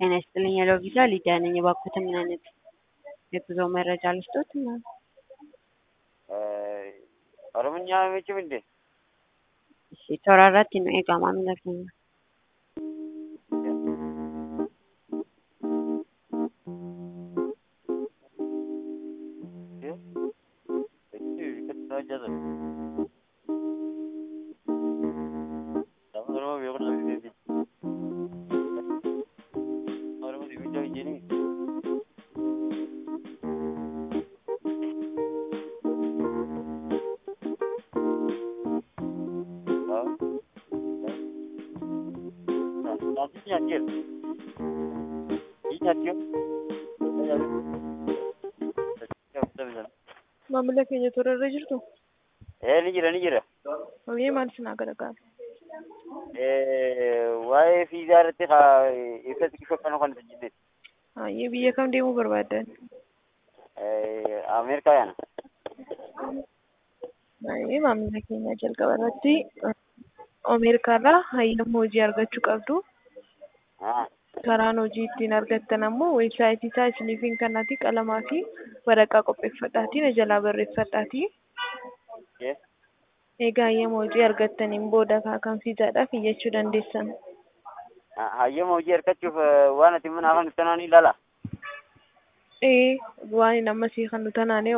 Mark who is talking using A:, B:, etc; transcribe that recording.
A: ጤና ይስጥልኝ ያለው ቪዛ ሊዲያ ነኝ። እባክዎት ምን አይነት የጉዞ መረጃ ልስጦት?
B: ኦሮምኛ አይመችም እንዴ?
A: እሺ ተወራራት ነው የጋማ ምለከኛ
C: Maamila keenya toorarra jirtu
B: Ee ni jira ni jira.
C: hojii maal isin gargaaru?
B: Waa'ee fiizaa irratti haa ibsa xiqqishoofan kan isin jenne.
C: Hayyee biyya kam deemuu barbaaddan?
B: Ameerikaa yaana.
C: Hayyee maamila keenya jalqaba irratti Ameerikaarraa hayyama hojii argachuu qabdu. Karaan hojii ittiin argattan ammoo weebsaayitii isaa isiniif hin kennaati qalamaa fi waraqaa qopheeffadhaatii na jalaa barreeffadhaatii. Egaa hayyama hojii argattaniin booda kan fiizaadhaaf iyyachuu dandeessan.
B: Hayyama hojii argachuuf waan ati mana afaan tanaan ilaala.
C: Ee waan amma sii kan nu tanaane